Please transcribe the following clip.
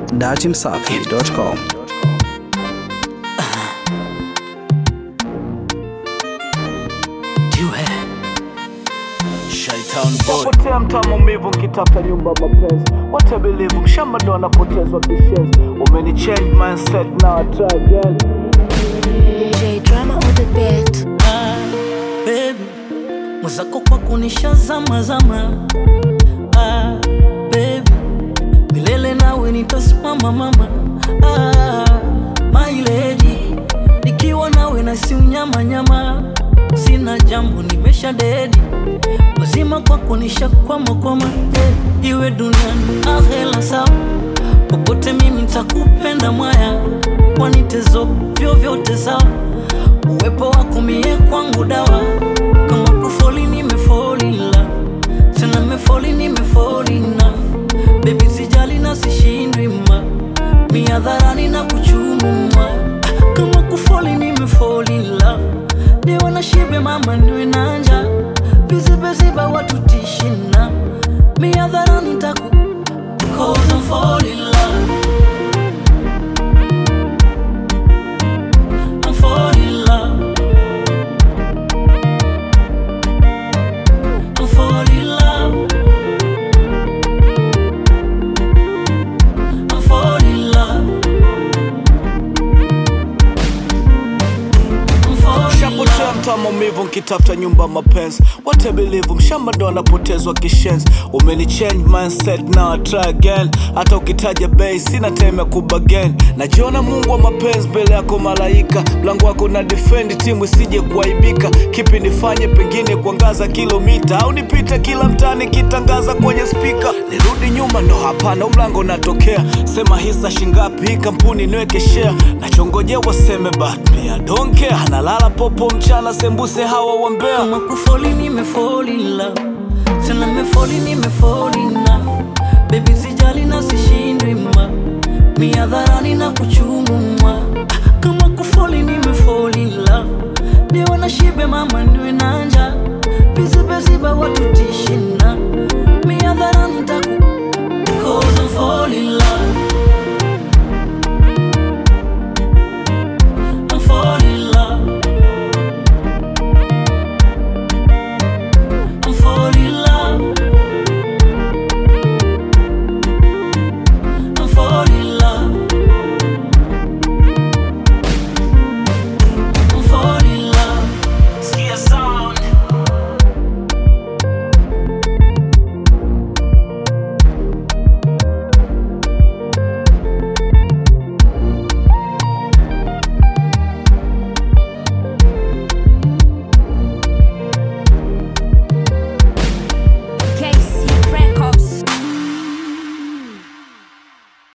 datimsafi.com. Napotea mtaa maumivu nkitafuta nyumba mapenzi What I believe mshamba ndo anapotezwa kishenzi Umeni change mindset now I try again J drama on the beat. Ah, baby mwenzako kwa kunishazama zama ah, baby milele nawe nitasimama mama ah, my lady nikiwa nawe na si unyama nyama sina jambo nimesha dedi mazima kwa kunisha kwama kwama eh, iwe duniani ahela sawa popote mimi nitakupenda mwaya wanitezo vyovyote sawa uwepo wako mie kwangu dawa kama kufoli nimefolila tena mefoli nimefolina bebi sijali na sishindwi ma miadharani na kuchumuma kama kufoli nimefolila niwe na shibe mama niwe nanja vizibeziba watu tishina miadharani taku Cause I'm fall in love I'm fall in love I'm fall in love I'm fall in love I'm fall in Shapotea love mtaa maumivu nkitafuta nyumba mapenzi What I believe mshamba ndo anapotezwa kishenzi Umeni change mindset now I try again Hata ukitaja bei sina time ya kubagen Najiona mungu wa mapenzi mbele yako malaika Mlango wako na defend timu isije kuaibika Kipi nifanye pengine kuangaza kilomita Au nipite kila mtaani kitangaza kwenye spika Nirudi nyuma ndo hapana huu mlango natokea Sema hisa shingapi hii kampuni niweke share Nachongojea waseme but me I don't care Analala popo mchana sembuse hawa wambea kama kufoli nimefoli love tena mefoli nimefoli na bebi sijali na sishindwi ma miadharani na kuchumuma kama kufoli nimefoli love niwe na shibe mama niwe nanja vizibeziba watu tishina miadharani taku Cause I'm falling in